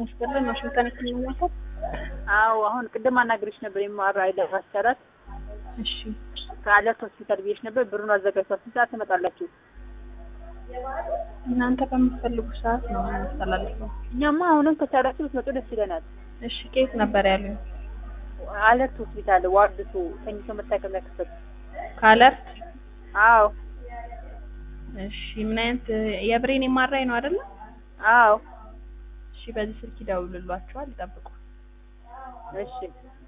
ይስጥልን። ዋሽንግተን ይገኛል። አዎ አሁን ቅድም አናግሬሽ ነበር። የማራ አይደራስ እሺ ከአለርት ሆስፒታል ብዬሽ ነበር። ብሩን አዘጋጅቷል። ስንት ሰዓት ትመጣላችሁ? እናንተ በምትፈልጉ ሰዓት ነው የምናስተላልፈው። እኛማ አሁንም ከቻላችሁ ብትመጡ ደስ ይለናል። እሺ ከየት ነበር ያሉኝ? አለርት ሆስፒታል ዋርድቱ ተኝቶ መታከሚያ ክፍል። ከአለርት አዎ እሺ ምን አይነት የብሬን የማራይ ነው አይደለ? አዎ እሺ በዚህ ስልክ ይደውልሏቸዋል፣ ይጠብቁ። እሺ